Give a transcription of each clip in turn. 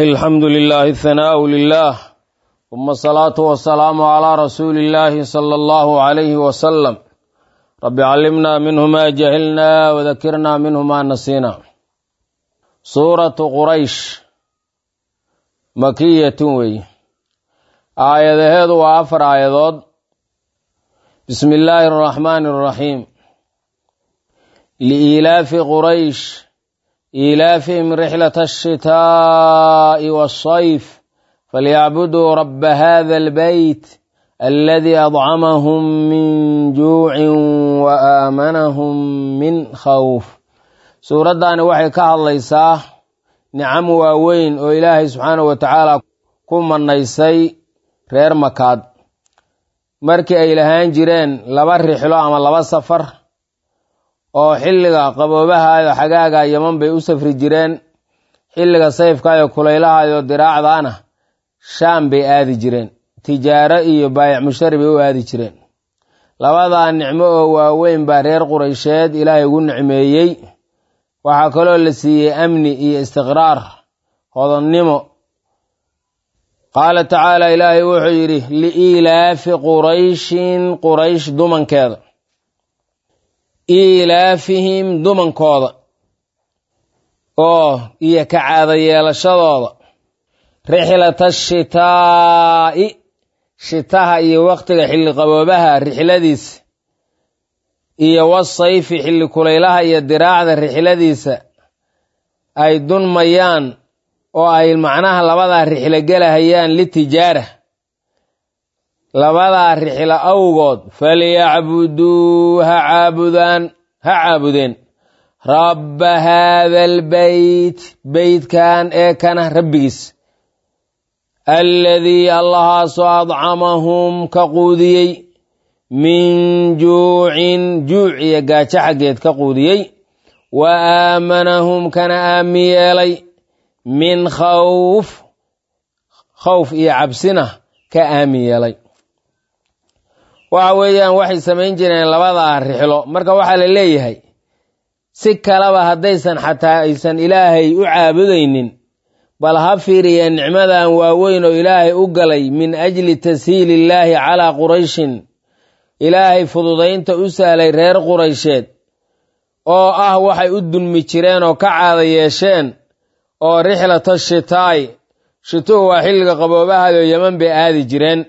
الحمد لله الثناء لله ثم الصلاة والسلام على رسول الله صلى الله عليه وسلم رب علمنا منه ما جهلنا وذكرنا منه ما نسينا سورة قريش مكية وي آية هذا وآفر آيات بسم الله الرحمن الرحيم لإيلاف قريش إيلافهم رحلة الشتاء والصيف فليعبدوا رب هذا البيت الذي أطعمهم من جوع وآمنهم من خوف suuraddaani waxay ka hadlaysaa nicamo waaweyn oo ilaahay subxaanahu wa tacaala ku mannaysay reer makaad markii ay lahaan jireen laba rixlo ama laba safar oo xilliga qaboobahayo xagaaga yaman bay u safri jireen xilliga sayfkaayo kulaylahayo diraacdaana shaam bay aadi jireen tijaaro iyo baayac mushtari bay u aadi jireen labadaa nicmo oo waaweyn baa reer quraysheed ilaahay ugu nicmeeyey waxaa kaloo la siiyey amni iyo istiqraar hodannimo qaala tacaala ilaahay wuxuu yidhi liiilaafi qurayshin quraysh dumankeeda iilaafihim dumankooda oo iyo ka caada yeelashadooda rixlata shitaa'i shitaha iyo waqtiga xilli qaboobaha rixladiisa iyo wasayfi xilli kulaylaha iyo diraacda rixladiisa ay dunmayaan oo ay macnaha labadaa rixlo gelahayaan litijaara labadaa rixlo awgood falyacbuduu ha caabudaan ha caabudeen rabba haada albeyt beytkan ee kana rabbigiis alladii allahaasoo adcamahum ka quudiyey min juucin juuc iyo gaajo xaggeed ka quudiyey wa aamanahum kana aami yeelay min khawf khawf iyo cabsina ka aami yeelay waxa weeyaan waxay samayn jireen labadaa rixlo marka waxaa la leeyahay si kaleba haddaysan xataa aysan ilaahay u caabudaynin bal ha fiiriyeen nicmadan waaweyn oo ilaahay u galay min ajli tashiili illaahi calaa qurayshin ilaahay fududaynta u sahlay reer quraysheed oo ah waxay u dulmi jireen oo ka caada yeesheen oo rixlata shitaa'i shituhu waa xilliga qaboobahayo yeman bay aadi jireen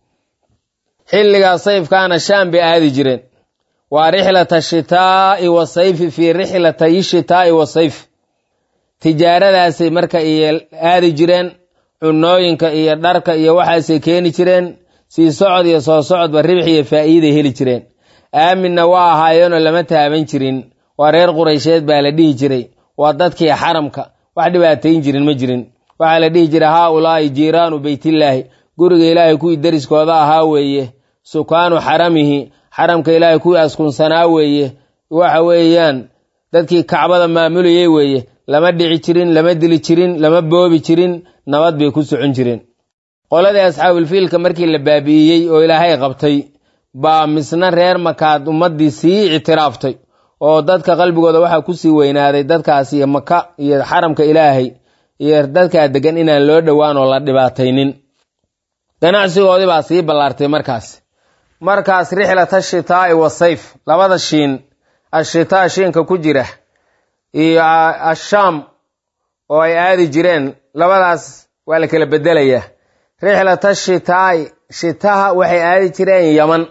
xilligaa sayfkaana shaam bay aadi jireen waa rixlata shitaa'i wasayfi fii rixlatayi shitaa'i wasayf tijaaradaasay marka iyo aadi jireen cunooyinka iyo dharka iyo waxaasay keeni jireen sii socod iyo soo socodba ribix iyo faa'iiday heli jireen aaminna waa ahaayeenoo lama taaban jirin waa reer quraysheed baa la dhihi jiray waa dadkii xaramka wax dhibaatayn jirin ma jirin waxaa la dhihi jiray haa ulaa'i jiiraanu beytillaahi guriga ilaahay kuwii deriskooda ahaa weeye sukaanu xaramihi xaramka ilaahay kuwii askunsanaa weeye waxa weeyaan dadkii kacbada maamulayey weeye lama dhici jirin lama dili jirin lama boobi jirin nabad bay ku socon jireen qoladii asxaabulfiilka markii la baabi'iyey oo ilaahay qabtay baa misna reer makaad ummaddii sii ictiraaftay oo dadka qalbigooda waxaa kusii weynaaday dadkaas iyo maka iyo xaramka ilaahay iyo dadkaa degan inaan loo dhowaan oo la dhibaataynin ganacsigoodii baa sii ballaartay markaas markaas rixlata shitaa'i wasayf labada shiin ashitaa shiinka ku jira iyo ashaam oo ay aadi jireen labadaas waa la kala bedelayaa rixlata shitaa'i shitaha waxay aadi jireen yaman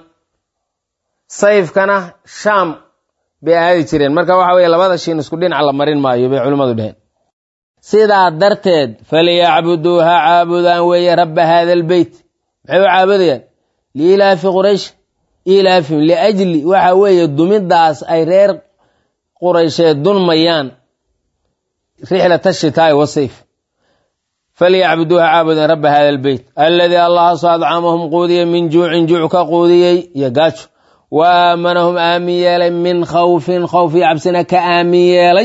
sayfkana shaam bay aadi jireen marka waxa weye labada shiin isku dhinac la marin maayo bay culimmadu dheheen sidaa darteed falyacbuduu ha caabudaan weeye rabba haada albeyt maxay u caabudayaan liilaafi quraysh ilaafihim liajli waxa weeye dumidaas ay reer quraysheed dunmayaan rixlata shitaa'i wasayf falyacbuduu ha caabudeen rabba hada albeyt alladii allahaasoo adcamahum quudiyey min juucin juuc ka quudiyey iyo gaajo wa aamanahum aamin yeelay min khawfin khawf iyo cabsina ka aamin yeelay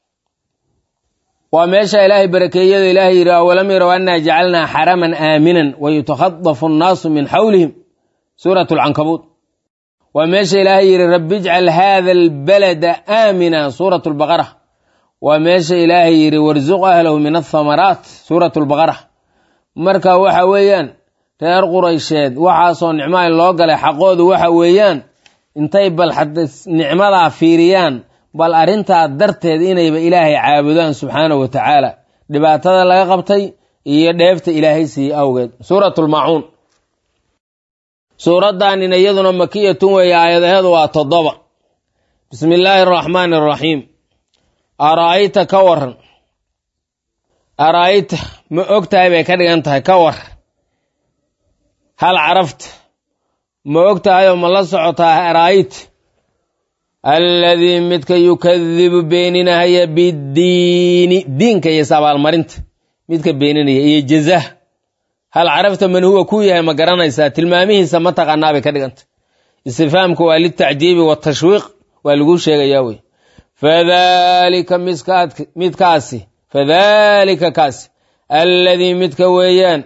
waa meesha ilaahay barakeeyada ilaahay yidhi awalam yarow annaa jacalnaa xaraman aaminan wa yutakhadafu annaasu min xawlihim suurat lcankabuud waa meesha ilaahay yidhi rabbi ijcal haada albalada aamina suurat lbaqara waa meesha ilaahay yidhi warsuq ahlahu min athamaraat suurat lbaqara marka waxa weeyaan reer quraysheed waxaasoo nicmaa loo galay xaqoodu waxa weeyaan intay bal nicmadaa fiiriyaan bal arrintaa darteed inayba ilaahay caabudaan subxaana wa tacaala dhibaatada laga qabtay iyo dheefta ilaahay siiyey awgeed suuratulmacuun suuraddaanina iyaduna makiyatun weeye aayadaheedu waa toddoba bismi illaahi araxmaani araxiim araa'ayta ka waran araa'ayta ma og tahay bay ka dhigan tahay ka war hal carafta ma og tahayoo ma la socotaa araa'ayta alladii midka yukadibu beeninahaya biddiini diinka iyo sabaalmarinta midka beeninaya iyo jazah hal carafta man huwa kuu yahay ma garanaysaa tilmaamihiisa ma taqaanaa bay ka dhiganta istifhaamka waa litacjiibi watashwiiq waa laguu sheegayaa wey fadalika midkaasi fadalika kaasi alladii midka weeyaan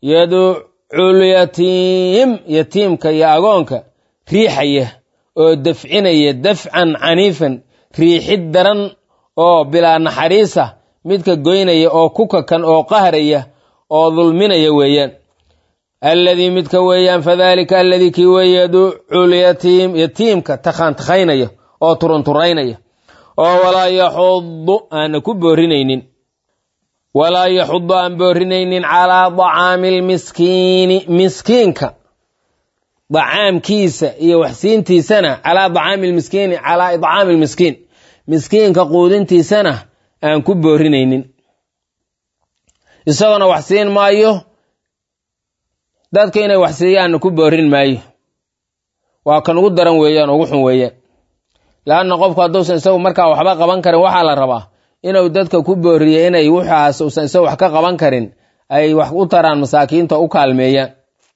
yaduculyatiim yatiimka iyo agoonka riixaya oo dafcinaya dafcan caniifan riixid daran oo bilaa naxariisa midka goynaya oo ku kakan oo qahraya oo dulminaya weeyaan alladii midka weeyaan fadalika alladii kii weeye yaduculyatiim yatiimka takhaan takhaynaya oo turunturaynaya oo walaa yaxudu aana ku boorinaynin walaa yaxudu aan boorinaynin calaa dacaami almiskiini miskiinka dacaamkiisa iyo waxsiintiisana calaa dacaami lmiskiini calaa idcaami lmiskiin miskiinka quudintiisana aan ku boorinaynin isagona wax siin maayo dadka inay wax siiyaanna ku boorin maayo waa kan ugu daran weeyaan ugu xun weeyaan leanna qofku hadduusan isagu markaa waxba qaban karin waxaa la rabaa inuu dadka ku booriyo inay waxaas uusan isagu wax ka qaban karin ay wax u taraan masaakiinta u kaalmeeyaan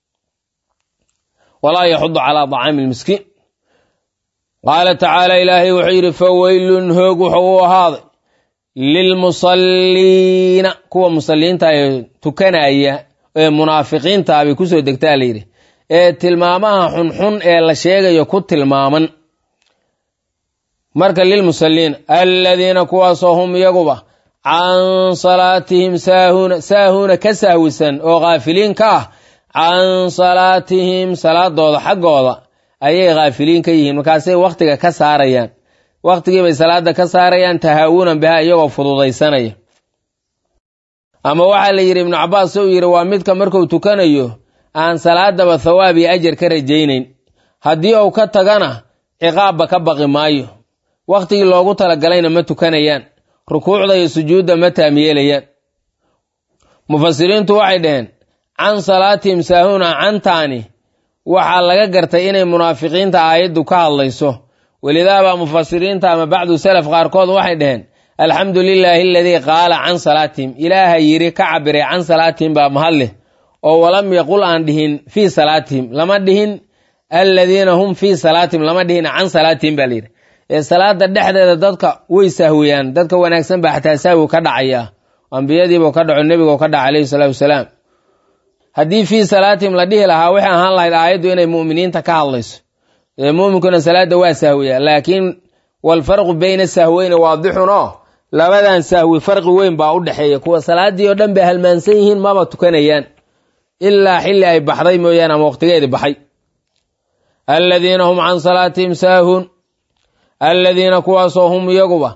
walaa yaxudu calaa dacaami lmiskiin qaala tacaala ilaahay wuxuu yidhi faweylun hoog wuxuu u ahaaday lilmusalliina kuwa musalliinta ee tukanaya ee munaafiqiinta bay kusoo degtaa layidhi ee tilmaamaha xunxun ee la sheegayo ku tilmaaman marka lilmusalliina aladiina kuwaasoo hum iyaguba can salaatihim saahuuna saahuuna ka sahwisan oo khaafiliin ka ah can salaatihim salaadooda xaggooda ayay khaafiliin ka yihiin markaasay wakhtiga ka saarayaan wakhtigiibay salaada ka saarayaan tahaawunan biha iyagoo fududaysanaya ama waxaa la yidhi ibnu cabaas uu yidhi waa midka marku tukanayo aan salaadaba thawaab iyo ajar ka rajaynayn haddii uu ka tagana ciqaabba ka baqi maayo wakhtigii loogu talagalayna ma tukanayaan rukuucda iyo sujuudda ma taamyeelayaan mufasiriintu waxay dhaheen can salaatihim saahuna cantaani waxaa laga gartay inay munaafiqiinta aayaddu ka hadlayso welidaabaa mufasiriinta ama bacdu salaf qaarkood waxay dhaheen alxamdu lilaahi aladii qaala can salaatihim ilaaha yidhi ka cabiray can salaatihim baa mahadleh oo walam yaqul aan dhihin fii salaatihim lama dhihin aladiina hum fii salaatihim lama dhihin can salaatihim baa layidhi ee salaada dhexdeeda dadka way sahwiyaan dadka wanaagsan baa xataa sahwi ka dhacaya ambiyadiibuu ka dhaco nebigu ka dhaca alayhi salaatu wasalaam haddii fii salaatihim la dhihi lahaa waxay ahaan lahayd aayaddu inay mu'miniinta ka hadlayso ee muuminkuna salaada waa sahwiya laakiin walfarqu bayna sahweyni waadixun oo labadan sahwi farqi weyn baa u dhexeeya kuwa salaadii oo dhan bay halmaansan yihiin maba tukanayaan ilaa xilli ay baxday mooyaane ama waqtigeedi baxay aladiina hum can salaatihim saahuun aladiina kuwaasoo hum iyaguba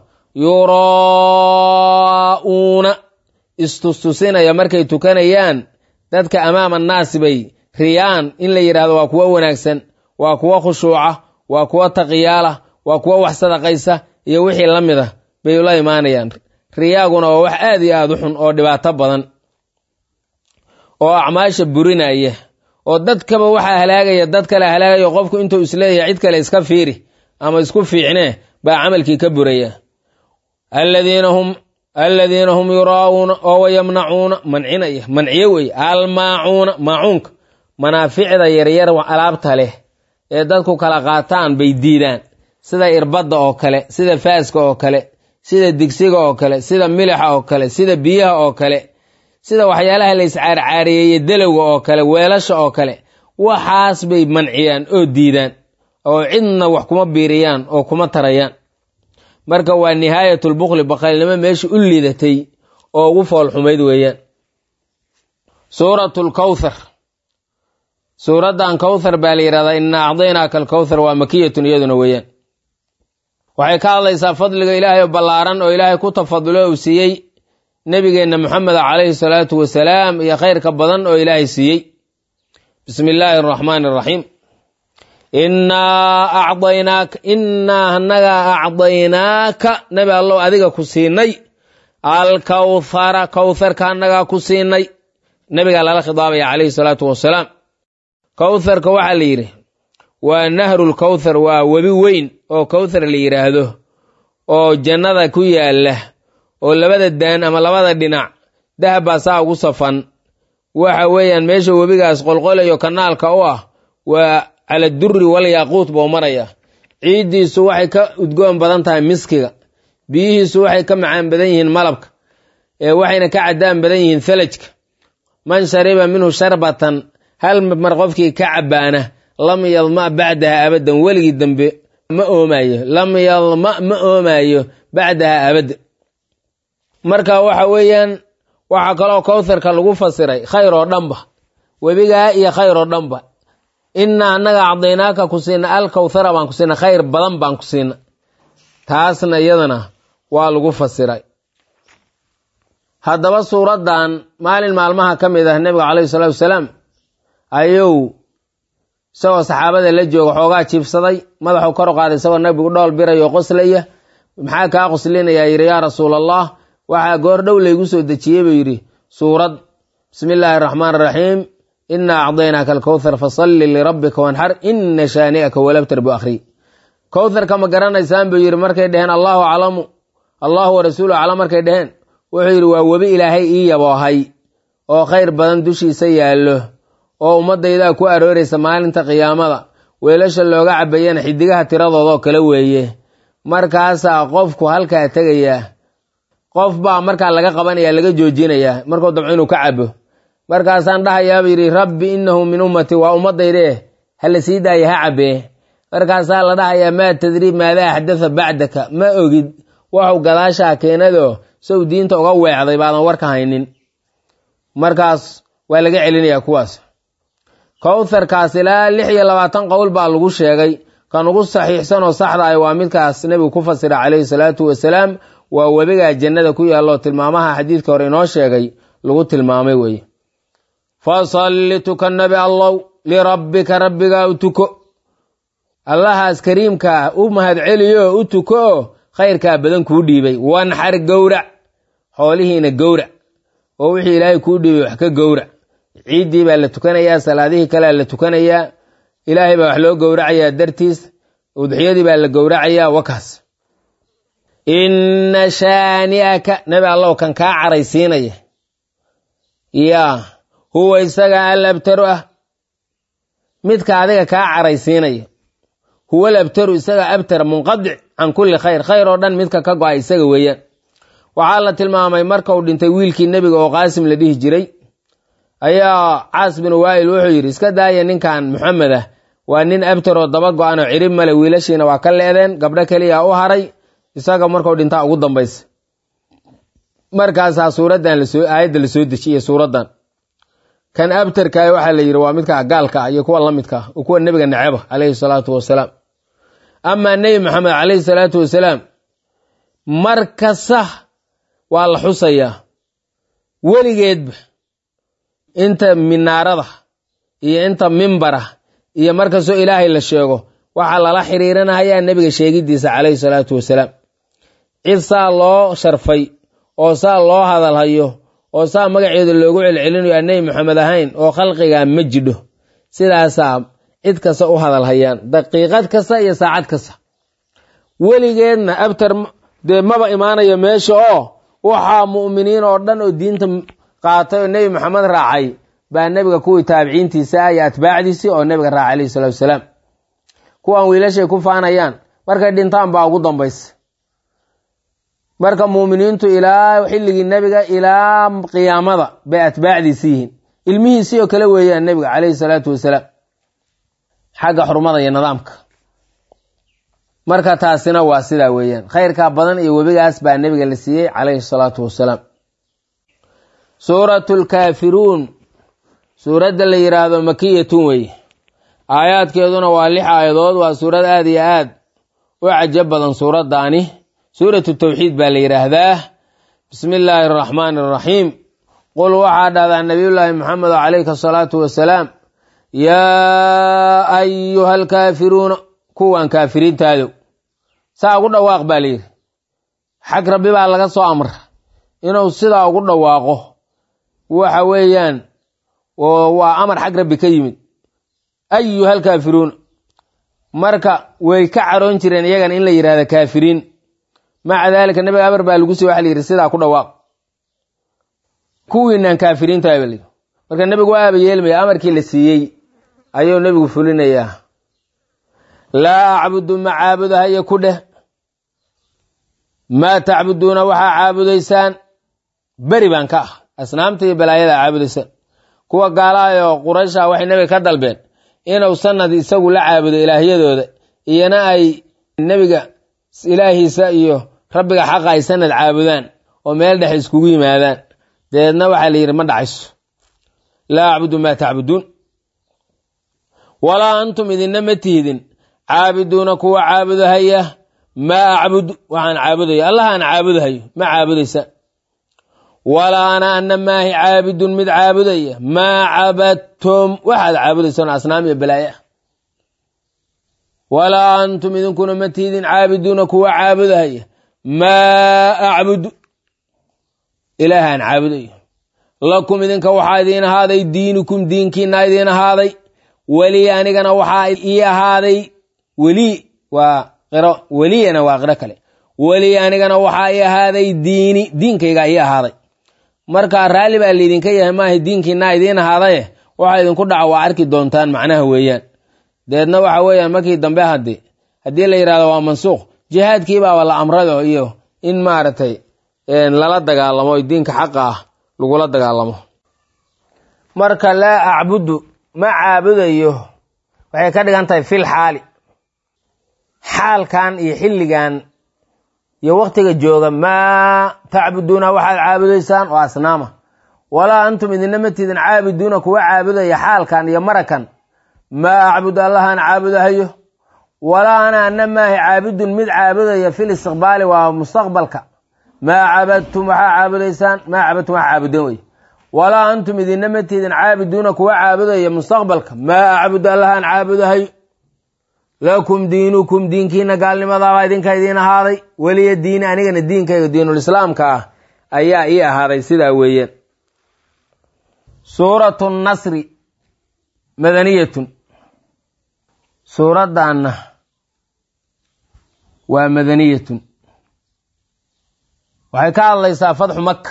yuraa'uuna istustusinaya markay tukanayaan dadka amaama annaasi bay riyaan in la yidhahdo waa kuwo wanaagsan waa kuwo khushuuca waa kuwo taqiyaala waa kuwo wax sadaqaysa iyo wixii la mid a bay ula imaanayaan riyaaguna waa wax aad iyo aad u xun oo dhibaato badan oo acmaasha burinaya oo dadkaba waxaa halaagaya dad kale halaagaya qofku intuu isleeyahay cid kale iska fiiri ama isku fiicnee baa camalkii ka buraya aladiina hum aladiina hum yuraa'uuna oo wayamnacuuna mancinaya manciyo wey almaacuuna maacuunka manaaficda yaryar alaabta leh ee dadku kala qaataan bay diidaan sida irbadda oo kale sida faaska oo kale sida digsiga oo kale sida milixa oo kale sida biyaha oo kale sida waxyaalaha la iscaarcaareeyey delowga oo kale weelasha oo kale waxaas bay manciyaan oo diidaan oo cidna wax kuma biiriyaan oo kuma tarayaan marka waa nihaayatulbukli bakaylnimo meesha u lidatay oo ugu foolxumayd weeyaan suuratu lkawthar suuraddan kawthar baa la yidhahdaa inaa acdaynaaka alkawthar waa makiyatun iyaduna weeyaan waxay ka hadlaysaa fadliga ilaahay oo ballaaran oo ilaahay ku tafadulo uu siiyey nebigeenna moxameda calayhi salaatu wasalaam iyo khayrka badan oo ilaahay siiyey bismi illaahi araxmaani araxiim innaa acdaynaaka innaa annagaa acdaynaaka nebi allow adiga ku siinay alkawthara kawtharka annagaa ku siinay nebigaa lala khidaabaya calayhi salaatu wasalaam kawtharka waxaa la yidhi waa nahrulkawthar waa webi weyn oo kawthar la yidhaahdo oo jannada ku yaalla oo labada daan ama labada dhinac dahab baa saa ugu safan waxa weeyaan meesha webigaas qolqolayo kanaalka u ah waa cala durri walyaaquut buu maraya ciiddiisu waxay ka udgoon badan tahay miskiga biyihiisu waxay ka macaan badan yihiin malabka ee waxayna ka caddaan badan yihiin thalajka man shariba minhu sharbatan hal mar qofkii ka cabbaana lam yadma bacdaha abadan weligii dambe ma oomayo lam yadma ma oomayo bacdaha abadda marka waxa weeyaan waxaa kaloo kawtharka lagu fasiray khayr oo dhanba webigaa iyo khayr oo dhanba innaa annaga acdaynaaka ku siina alkawthara baan ku siina khayr badan baan ku siina taasna iyadana waa lagu fasiray haddaba suuraddan maalin maalmaha ka mid ah nebiga calayhi salaatu wasalaam ayuu isagoo saxaabada la jooga xoogaa jiibsaday madaxuu kor u qaaday isagoo nabigu dhool birayo qoslaya maxaa kaa qoslinayaa yidhi yaa rasuul allah waxaa goor dhow laygu soo dejiyey buu yidhi suurad bismi illaahi araxmaan araxiim innaa acdaynaaka alkawthar fasalli lirabbika wanxar ina shaani'aka walabtar bu akhriy kawtharka ma garanaysaan buu yidhi markay dheheen allahu aclamu allahu wa rasuulu aclam markay dheheen wuxuu yidhi waa webi ilaahay ii yaboohay oo khayr badan dushiisa yaallo oo ummaddaydaa ku arooraysa maalinta qiyaamada weelasha looga cabayana xidigaha tiradoodoo kale weeye markaasaa qofku halkaa tegayaa qof baa markaa laga qabanaya laga joojinayaa markuu dabco inuu ka cabo markaasaan dhahayaaba yidhi rabbi innahu min ummati waa ummaddaydee hala sii daaya ha cabee markaasaa la dhahayaa maa tadrii maadaa axdatha bacdaka ma ogid waxu gadaashaa keenadoo sow diinta uga weecday baadan warka haynin markaas waa laga celinayaa kuwaas kawtharkaas ilaa lix iyo labaatan qowl baa lagu sheegay kan ugu saxiixsan oo saxda ah waa midkaas nebigu ku fasira calayhi salaatu wasalaam waa webigaa jannada ku yaalloo tilmaamaha xadiidka hore inoo sheegay lagu tilmaamay weeye fasalli tuka nabi allow lirabbika rabbigaa u tuko allahaas kariimkaa u mahadceliyo u tuko oo khayrkaa badan kuu dhiibay wanxar gowrac xoolihiina gowrac oo wixii ilaahay kuu dhiibay wax ka gowrac ciiddii baa la tukanayaa salaadihii kalea la tukanayaa ilaahay baa wax loo gowracayaa dartiis udxiyadii baa la gowracayaa wakaas inna shaani'aka nabi allow kan kaa caraysiinaya yaa huwa isaga alabtaru ah midka adiga kaa caraysiinaya huwa alabtaru isaga abtar munqadic can kulli khayr khayr oo dhan midka ka go-a isaga weeyaan waxaa la tilmaamay markau dhintay wiilkii nebiga oo qaasim la dhihi jiray ayaa caas bin waa'il wuxuu yidhi iska daaya ninkan maxamed ah waa nin abtar oo daba go-an oo cirib male wiilashiina waa ka leedeen gabdho keliya u haray isaga markau dhintaa ugu dambaysa markaasaa suuraddan lasoo aayadda lasoo dejiyey suuraddan kan abtarkaah waxaa la yidhi waa midka gaalka ah iyo kuwa la midka ah oo kuwa nebiga neceba calayhi salaatu wasalaam amaa nebi maxamed calayhi salaatu wasalaam mar kasta waa la xusayaa weligeedba inta minaarada iyo inta mimbara iyo markastoo ilaahay la sheego waxaa lala xiriirinahayaa nebiga sheegiddiisa calayhi salaatu wasalaam cid saa loo sharfay oo saa loo hadalhayo oo saa magaceeda loogu celcelinayo aan nebi maxamed ahayn oo khalqiga ma jidho sidaasaa cid kasta u hadalhayaan daqiiqad kasta iyo saacad kasta weligeedna abtar dee maba imaanayo meesha oo waxaa mu'miniin oo dhan oo diinta qaatay oo nebi maxamed raacay baa nebiga kuwii taabiciintiisa ah iyo atbaacdiisii oo nebiga raacay alayhi salatu wasalaam kuwan wiilashay ku faanayaan markay dhintaan baa ugu dambaysa marka muuminiintu ilaa xilligii nebiga ilaa qiyaamada bay atbaacdiisi yihiin ilmihiisii oo kale weeyaan nebiga calayhi salaatu wasalaam xagga xurmada iyo nidaamka marka taasina waa sidaa weeyaan khayrkaa badan iyo webigaas baa nebiga la siiyey calayhi salaatu wasalaam suuratu lkaafiruun suuradda la yidhaahdo makiyatun weeye aayaadkeeduna waa lix aayadood waa suurad aad iyo aad u cajab badan suuraddaani suuratu tawxiid baa la yidhaahdaa bismi illaahi araxmaani araxiim qul waxaa dhahdaa nabiyullaahi maxamed calayhi asalaatu wasalaam yaa ayuha alkaafiruuna kuwan kaafiriintaadow saa ugu dhawaaq baa layidhi xag rabbi baa laga soo amra inuu sidaa ugu dhawaaqo waxa weeyaan waa amar xag rabbi ka yimid ayuha alkaafiruuna marka way ka caroon jireen iyagana in la yidhahda kaafiriin maca daalika nabiga amar baa lagu siy waxa la yidhi sidaa ku dhawaaq kuwiinaan kaafiriintahay baa layidhi marka nebigu waa aaba yeelmaya amarkii la siiyey ayuu nebigu fulinayaa laa acbudu ma caabudahayo ku dheh maa tacbuduuna waxaa caabudaysaan beri baan ka ah asnaamta iyo balaayada caabudaysaan kuwa gaalaha oo quraysha waxay nebiga ka dalbeen inuu sanad isagu la caabudo ilaahyadooda iyona ay nebiga ilaahiisa iyo rabbiga xaqa ay sanad caabudaan oo meel dhex iskugu yimaadaan dabeedna waxaa la yidhi ma dhacayso laa acbudu maa tacbuduun walaa antum idinna ma tihdin caabiduuna kuwa caabudahaya maa acbudu waxaan caabudaya allah aan caabudahayo ma caabudaysa walaa ana ana maahi caabidun mid caabudaya maa cabadtum waxaad caabudaysaan asnaam iyo balaaye ah walaa antum idinkuna ma tihdin caabiduuna kuwa caabudahaya maa acbudu ilaahaan caabudayo lakum idinka waxaa idiin ahaaday diinukum diinkiina idiin ahaaday weli anigana waxaa ii ahaaday weli waa qiro weliyana waa qiro kale weli anigana waxaa ii ahaaday diini diinkaygaa ii ahaaday marka raalli baa laydinka yahay maaha diinkiina idiin ahaadaye waxa idinku dhaca waa arki doontaan macnaha weeyaan deedna waxa weeyaan markii dambe hadde haddii la yidhahdo waa mansuuq jihaadkiibaaba la amrado iyo in maaragtay lala dagaalamo diinka xaqa ah lagula dagaalamo marka laa acbudu ma caabudayo waxay ka dhigan tahay fil xaali xaalkan iyo xilligan iyo waktiga jooga maa tacbuduuna waxaad caabudaysaan oo asnaama walaa antum idina ma tidin caabiduuna kuwa caabudaya xaalkan iyo marakan maa acbudu allahaan caabudahayo walaa ana ana maahi caabidun mid caabudaya fil istiqbaali waa mustaqbalka maa cabadtum waxaa caabudaysaan maa cabadtum waxa caabudeen wey walaa antum idina ma tidin caabiduuna kuwa caabudaya mustaqbalka maa acbudu allahaan caabudahayo lakum diinukum diinkiina gaalnimadaabaa idinka idiin ahaaday weliya diini anigana diinkayga diinulislaamka ah ayaa ii ahaaday sidaa weeyaan suuratu nasri madaniyatun suuraddaanna waa madaniyatun waxay ka hadlaysaa fatxu maka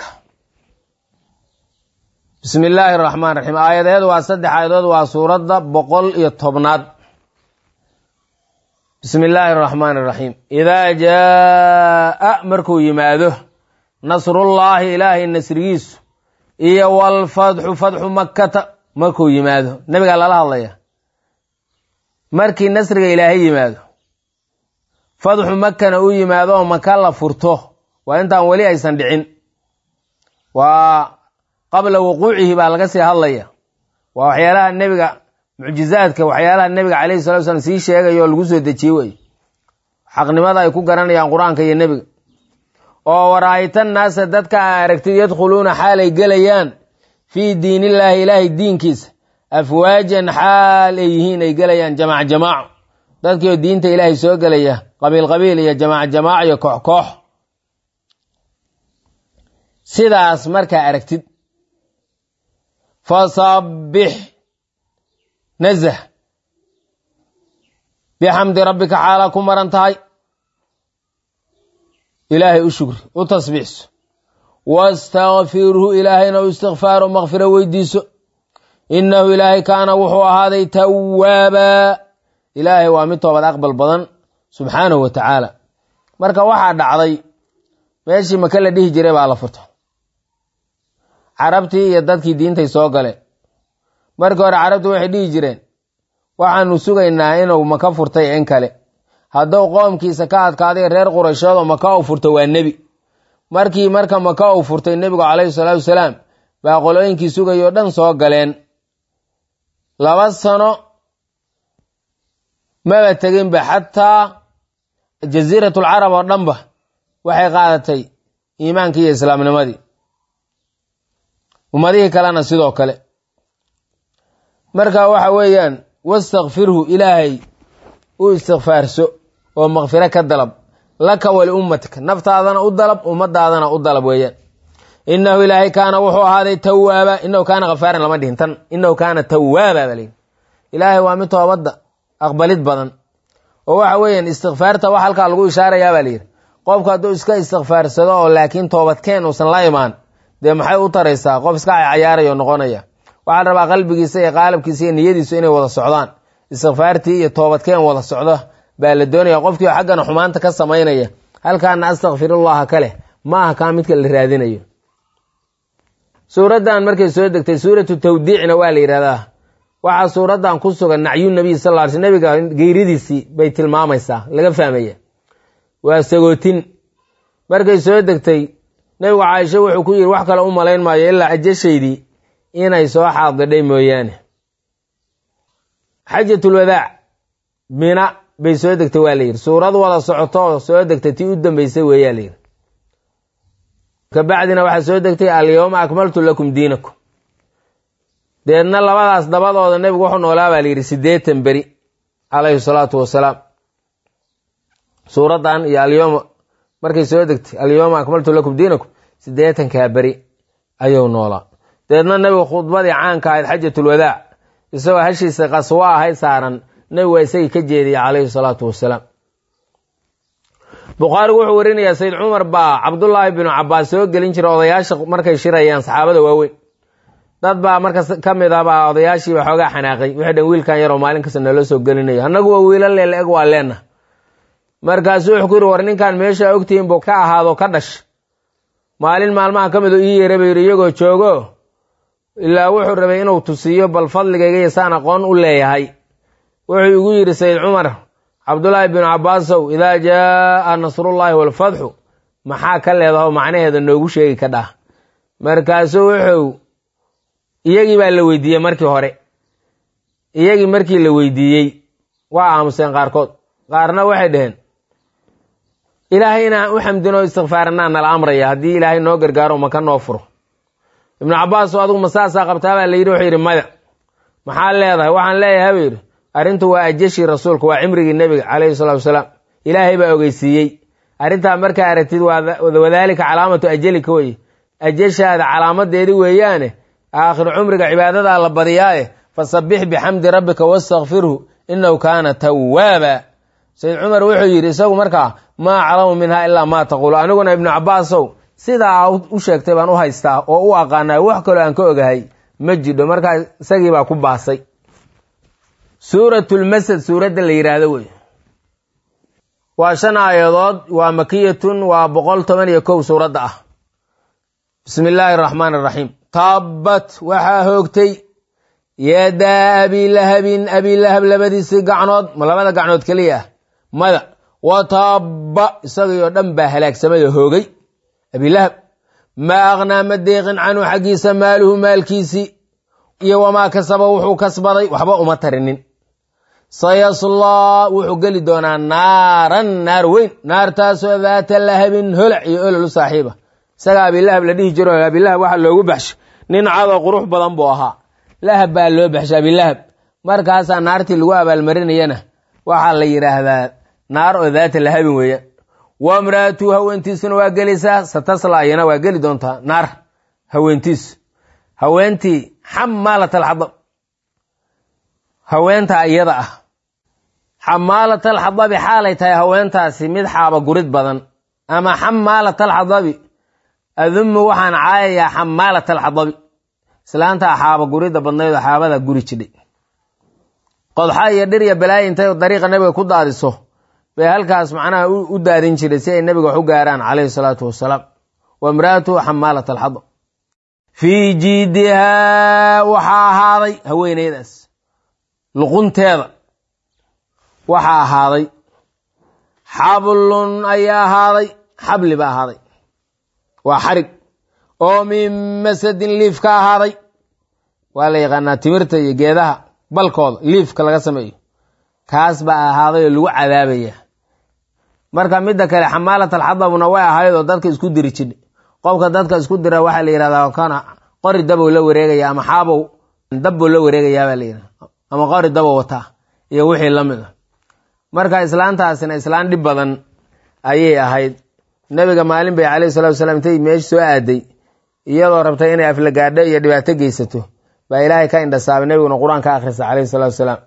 bismi illaahi araxmaan raxiim aayadeedu waa saddex aayadood waa suuradda boqol iyo tobnaad bismi illaahi araxmaan araxiim idaa jaa'a markuu yimaado nasrullaahi ilaahay nasrigiisu iyo walfatxu fatxu makkata markuu yimaado nebigaa lala hadlaya markii nasriga ilaahay yimaado fatxu makana u yimaado oo maka la furto waa intaan weli aysan dhicin waa qabla wuquucihi baa laga sii hadlaya waa waxyaalaha nebiga mucjizaadka waxyaalaha nebiga calayhi salatu slam sii sheegaya oo lagu soo dejiyey wey xaqnimada ay ku garanayaan qur-aanka iyo nebiga oo waraayta naasa dadka a aragtid yadkhuluuna xaalay gelayaan fii diinillaahi ilaahay diinkiisa afwaajan xaal ay yihiin ay gelayaan jamaac jamaaco dadkiioo diinta ilaahay soo gelaya qabiil qabiil iyo jamaac jamaac iyo koox koox sidaas markaa aragtid fasabbix nazah bixamdi rabbika xaalaa ku maran tahay ilaahay u shukri u tasbiixso wastakfirhu ilaahayna u istikfaaro makfiro weydiiso innahu ilaahay kaana wuxuu ahaaday tawaabaa ilaahay waa mid toobad aqbal badan subxaanahu wa tacaala marka waxaa dhacday meeshii maka la dhihi jiray baa la furto carabtii iyo dadkii diintay soo galeen markii hore carabtii waxay dhihi jireen waxaanu sugaynaa inuu maka furtay in kale hadduu qoomkiisa ka adkaaday reer qurayshood oo maka u furto waa nebi markii marka maka uu furtay nebigu calayhi salaatu wasalaam baa qolooyinkii sugayoo dhan soo galeen laba sano maba teginba xataa jasiiratul carab oo dhanba waxay qaadatay iimaankii iyo islaamnimadii ummadihii kalena sidoo kale marka waxa weeyaan wastakfirhu ilaahay u istikfaarso oo makfiro ka dalab laka wali ummatika naftaadana u dalab ummadaadana u dalab weeyaan inahu ilaahay kaana wuxuu ahaaday tawaaba inahu kaana khafaaran lama dhihin tan inahu kaana tawaaba baa layidhi ilaahay waa mid toobadda aqbalid badan oo waxa weeyaan istikfaarta wax halkaa lagu ishaarayaa baa layidhi qofku hadduu iska istikfaarsado oo laakiin toobadkeen uusan la imaan dee maxay u taraysaa qof iska cayaarayo noqonaya waxaa la rabaa qalbigiisa iyo qaalabkiisa iyo niyadiisu inay wada socdaan istikfaartii iyo toobadkeen wada socdo baa la doonaya qofkii xaggana xumaanta ka samaynaya halkaana astakfirullaha kaleh ma aha kaa midka la raadinayo suuraddan markay soo degtay suuratu tawdiicna waa la yidhahdaa waxaa suuraddan ku sugan nacyu nabiy sal lla ly sl nabiga geeridiisii bay tilmaamaysaa laga fahmaya waa sagootin markay soo degtay nebigu caaisho wuxuu ku yidhi wax kale u malayn maayo ilaa ajashaydii inay soo xaadidhay mooyaane xajatulwadaac mina bay soo degtay waa la yidhi suurad wada socoto oo soo degtay tii u dambeysay weeyaa la yidhi kabacdina waxaa soo degtay alyawma akmaltu lakum diinakum deedna labadaas dabadooda nebigu wuxuu noolaa baa layidhi siddeetan beri calayhi salaatu wasalaam suuraddan iyo alyoma markay soo degtay alyawma akmaltu lakum diinakum siddeetankaa beri ayuu noolaa deedna nebigu khudbadii caanka ahayd xajatulwadaac isagoo hashiisa qaswo ahayd saaran nebigu waa isagii ka jeediyey calayhi salaatu wasalaam bukhaarigu wuxuu warinayaa sayid cumar baa cabdullaahi binu cabaas soo gelin jiray odayaasha markay shirayaan saxaabada waaweyn dad baa markas ka mid ah baa odayaashiiba xoogaa xanaaqay wixii dhan wiilkan yaroo maalin kasta naloo soo gelinayo annagu waa wiila leela eg waa leenna markaasuu wuxuu ku yidhi war ninkan meesha ogtihiin buu ka ahaado ka dhash maalin maalmaha ka mid u ii yeeray buu yidhi iyagoo joogo ilaa wuxuu rabay inuu tusiyo bal fadligayga iyo saan aqoon u leeyahay wuxuu igu yidhi sayid cumar cabdullaahi binu cabaasow idaa jaaa nasrullaahi waalfatxu maxaa ka leedaho macnaheeda noogu sheegi ka dhah markaasuu wuxuu iyagii baa la weydiiyey markii hore iyagii markii la weydiiyey waa aamuseen qaarkood qaarna waxay dhaheen ilaahay inaan u xamdino istikfaaranaa nala amraya haddii ilaahay noo gargaaro maka noo furo ibnu cabaas oo adugu masaasaa qabtaa baa la yidhi wuxuu yidhi maya maxaa leedahay waxaan leeyahay buu yidhi arrintu waa ajashii rasuulka waa cimrigii nebiga calayhi salatu wasalaam ilaahay baa ogeysiiyey arrintaa markaa aragtid wadaalika calaamatu ajalika weye ajashaada calaamadeedi weeyaane aakhiru cumriga cibaadadaa la badiyaaye fasabbix bixamdi rabbika wastakfirhu inahu kaana tawaaba sayid cumar wuxuu yidhi isagu markaa maa aclamu minha ilaa maa taquulu aniguna ibnu cabaasow sidaa u sheegtay baan u haystaa oo u aqaanay wax kaloo aan ka ogahay ma jidho markaa isagii baa ku baasay suuratulmasad suuradda la yidhaahdo wey waa shan aayadood waa makiyatun waa boqol toban iyo kow suuradda ah bismi illaahi araxmaan araxiim taabbat waxaa hoogtay yadaa abilahabin abilahab labadiisii gacnood ma labada gacnood keliya ah mada wa taabba isagii oo dhan baa halaagsamay oo hoogay abilahab maa aqnaa ma deeqin canhu xaggiisa maaluhu maalkiisii iyo wamaa kasaba wuxuu kasbaday waxba uma tarinin sayaslaa wuxuu geli doonaa naaran naar weyn naartaasoo daata lahabin holac iyo olol u saaxiiba isaga abilahab la dhihi jiro abilahab waxaa loogu baxshay nin cadoo qurux badan buu ahaa lahab baa loo baxshay abilahab markaasaa naartii lagu abaalmarinayana waxaa la yidhaahdaa naar oo daata lahabin weeya wa mraatu haweentiisuna waa gelaysaa satasla iyana waa geli doontaa naar haweentiisu haweentii xamaalat alxadab haweenta iyada ah xamaalat alxadabi xaalay tahay haweentaasi mid xaaba gurid badan ama xamaalat alxadabi adumu waxaan caayayaa xamaalat alxadabi islaantaa xaaba gurida badnayd oo xaabada guri jidhay qodxa iyo dhir iyo balaayi intay dariiqa nabiga ku daadiso bay halkaas macnaha u daadin jiray si ay nabiga wax u gaaraan calayhi salaatu wasalaam wa imraatuhu xamaalat alxadab fii jiidihaa waxaa ahaaday haweeneydaas luqunteeda waxaa ahaaday xablun ayaa ahaaday xabli ba ahaaday waa xarig oo min masadin liif ka ahaaday waa la yaqaanaa timirta iyo geedaha balkooda liifka laga sameeyo kaas baa ahaaday oo lagu cadaabaya marka midda kale xamaalat alxadabuna way ahayd oo dadka isku diri jidha qofka dadka isku dira waxaa la yihahdaa kana qori dabow la wareegaya ama xaabow dabbow la wareegayaa baa la yidhahda ama qori dabow wataa iyo wixii la mid a marka islaantaasina islaan dhib badan ayay ahayd nebiga maalin bay calayhi salatu wasalaam intay meesha soo aaday iyadoo rabtay inay aflagaadho iyo dhibaato geysato baa ilaahay ka indhasaabay nebiguna qur-aan ka akhrisa calayhi salatu wasalaam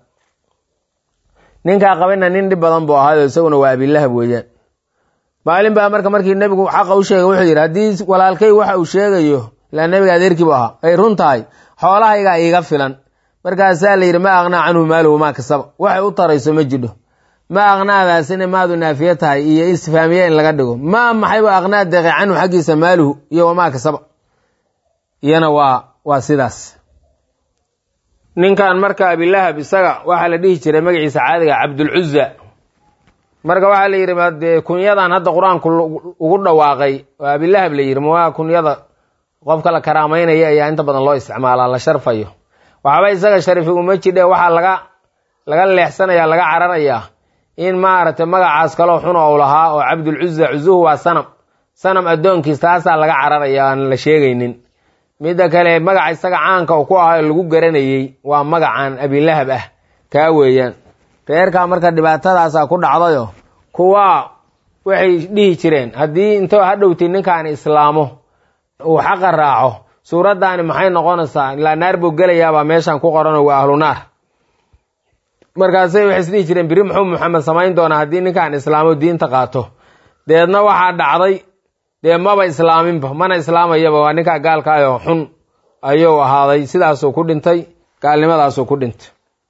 ninkaa qabina nin dhib badan buu ahaayoo isaguna waa abilahab weeyaan maalin baa marka markii nebigu xaqa u sheegay wuxuu yidhi haddii walaalkay waxa uu sheegayo ilaa nebiga adeerkii bu ahaa ay run tahay xoolahaygaa iiga filan markaasaa la yidhi ma aqnaa canhu maaluhu maa kasaba waxay u tarayso ma jidho ma aqnaadaasina maadu naafiye tahay iyo isfaamiye in laga dhigo ma maxayba aqnaa deeqe canhu xaggiisa maaluhu iyo wamaa kasaba iyana waa waa sidaas ninkan marka abilahab isaga waxaa la dhihi jiray magaciisa caadiga cabdulcuza marka waxaa la yidhi dee kunyadan hadda qur-aanku ugu dhawaaqay oo abilahab la yidhi ma kunyada qofka la karaamaynaya ayaa inta badan loo isticmaalaa la sharfayo waxba isaga sharifi uma jidhe waxaa laga laga leexsanaya laga cararayaa in maaragtay magacaas kaloo xun ou lahaa oo cabdulcuza cuzuhu waa sanam sanam addoonkiis taasaa laga cararaya aan la sheegaynin midda kale magaca isaga caanka u ku ahayo lagu garanayey waa magacan abilahab ah kaa weeyaan reerkaa marka dhibaatadaasa ku dhacdayo kuwa waxay dhihi jireen haddii intoo hadhowti ninkaan islaamo uu xaqa raaco suuraddaani maxay noqonaysaa ilaa naar buu gelayaabaa meeshan ku qoranoo waa ahlu naar markaasay waxay isdhihi jireen biri muxuu maxamed samayn doonaa haddii ninkaan islaamo diinta qaato deedna waxaa dhacday dee maba islaaminba mana islaamayaba waa ninkaa gaalkaayoo xun ayuu ahaaday sidaasuu ku dhintay gaalnimadaasuu ku dhintay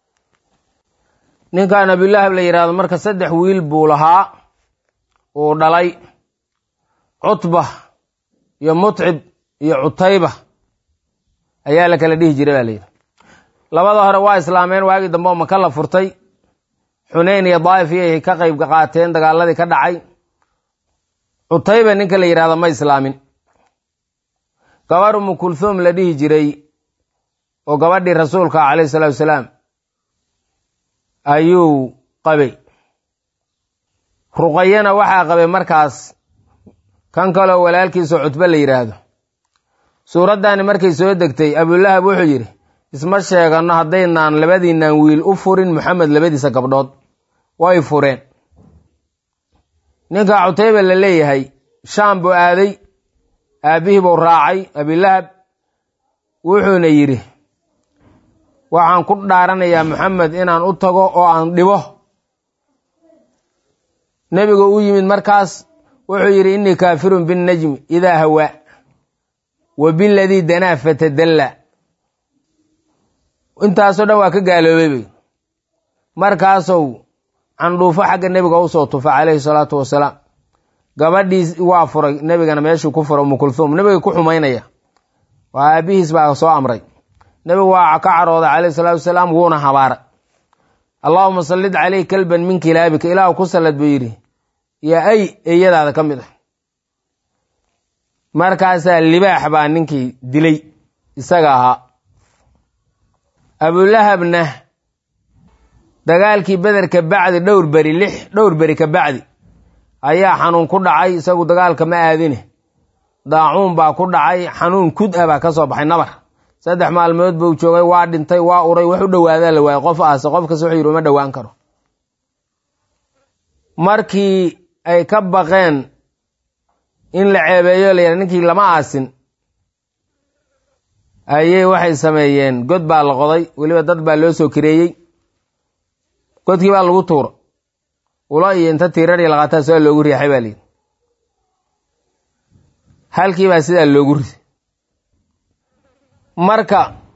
ninkan abilahab la yidhahdo marka saddex wiil buu lahaa uu dhalay cutba iyo mutcib iyo cutayba ayaa la kala dhihi jiray baa layidhi labada hore waa islaameen waagii dambe oo maka la furtay xuneyn iyo daa'if iyay ka qayb qaateen dagaaladii ka dhacay cutayba ninka la yidhahdo ma islaamin gabar umu kulthum la dhihi jiray oo gabadhii rasuulka calayhi salaatu wasalaam ayuu qabay ruqayana waxaa qabay markaas kan kaloo walaalkiisao cutbe la yidhaahdo suuraddaani markay soo degtay abulahab wuxuu yidhi isma sheegano haddaynaan labadiinaan wiil u furin moxamed labadiisa gabdhood way fureen ninka cutayba la leeyahay shaam buu aaday aabbihii buu raacay abilahab wuxuuna yidhi waxaan ku dhaaranayaa moxamed inaan u tago oo aan dhibo nebigu u yimid markaas wuxuu yidhi innii kaafirun binnajmi idaa hawaa wa biladii danaa fatadalla intaasoo dhan waa ka gaaloobay bay markaasow candhuufo xagga nebiga usoo tufa calayhi salaatu wasalaam gabadhii waa furay nebigana meeshuu ku furay umu kulthum nebiga ku xumaynaya waa aabihiis baa soo amray nebigu waa ka carooday calayhi salaatu wasalaam wuuna habaaray allaahuma sallid caleyh kalban min kilaabika ilaahu ku sallad buu yidhi yaa ay eeyadaada ka mid ah markaasaa libaax baa ninkii dilay isaga ahaa abulahabna dagaalkii beder ka bacdi dhowr beri lix dhowr beri ka bacdi ayaa xanuun ku dhacay isagu dagaalka ma aadine daacuun baa ku dhacay xanuun kud ah baa ka soo baxay nabar saddex maalmood buu joogay waa dhintay waa uray wax u dhowaadaa la waayey qof aase qof kasta wuxuu yidhi uma dhowaan karo markii ay ka baqeen in la ceebeeyo la yidha ninkii lama aasin ayay waxay sameeyeen god baa la qoday weliba dad baa loo soo kireeyey godkii baa lagu tuura ulo iyo inta tiirari laqataa sidaa loogu riixay baa layidhi halkii baa sidaa loogu riday marka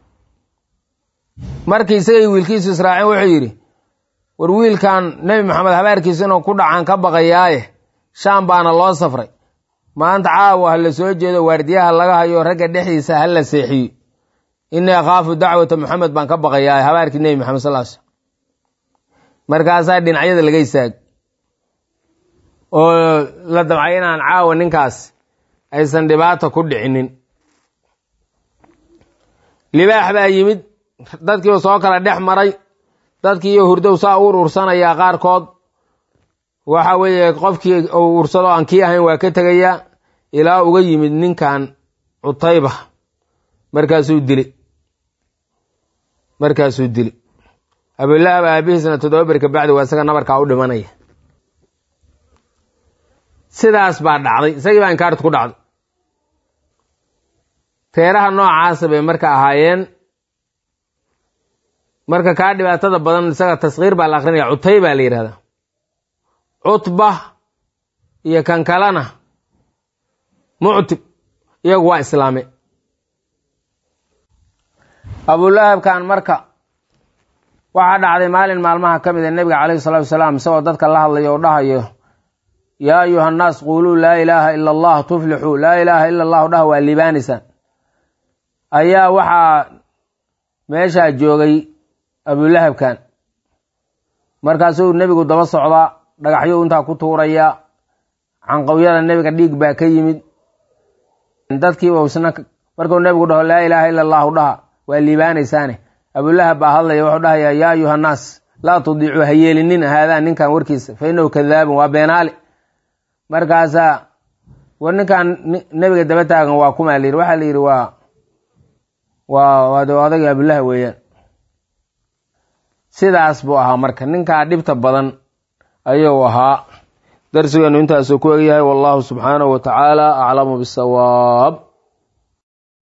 markii isagay wiilkiisu israaceen wuxuu yidhi war wiilkan nebi maxamed habaarkiisa inuu ku dhacaan ka baqayaaye shaam baana loo safray maanta caawa ha la soo jeedo waardiyaha laga hayo ragga dhexdiisa ha la seexiyo innii akhaafu dacwata moxamed baan ka baqayaaye habaarkii nebi maxamed sal sl markaasaa dhinacyada laga istaag oo la damcay inaan caawa ninkaas aysan dhibaata ku dhicinin libaax baa yimid dadkiiba soo kala dhex maray dadkii iyo hurdow saa u urursanayaa qaarkood waxa weeye qofkii uu ursado aan kii ahayn waa ka tegayaa ilaa uga yimid ninkan cutayba markaasuu dili markaasuu dili abilahab aabihiisna toddoba beri ka bacdi waa isaga nabarkaa u dhimanaya sidaas baa dhacday isagii baa inkaartu ku dhacday reeraha noocaasa bay marka ahaayeen marka kaa dhibaatada badan isaga taskiir baa la akrinaya cutay baa la yidhahdaa cutba iyo kan kalena muctib iyagu waa islaame abulahabkan marka waxaa dhacday maalin maalmaha ka mid a nebiga calayhi salatu wasalaam isagoo dadka la hadlayo oo dhahayo yaa ayuha annaas quuluu laa ilaaha ila allah tuflixuu laa ilaaha ila allahu dhaha waa liibaanaysaan ayaa waxaa meeshaa joogay abulahabkan markaasuu nebigu daba socdaa dhagaxyuu intaa ku tuuraya canqawyada nebiga dhiig baa ka yimid dadkiiba isna markuu nebigu dhaho laa ilaaha ila allahu dhaha waa liibaanaysaane abulahab baa hadlaya wuxuu dhahayaa yaa ayuha annaas laa tudiicuu ha yeelinin haadaa ninkan warkiisa fa innahu kadaabun waa beenaale markaasaa war ninkan nebiga daba taagan waa kumaa layidhi waxaa la yidhi waa waa waad odagii abulahab weeyaan sidaas buu ahaa marka ninkaa dhibta badan ayuu ahaa darsigeenu intaasuu ku egyahay wallahu subxaanahu wa tacaala aclamu bisawaab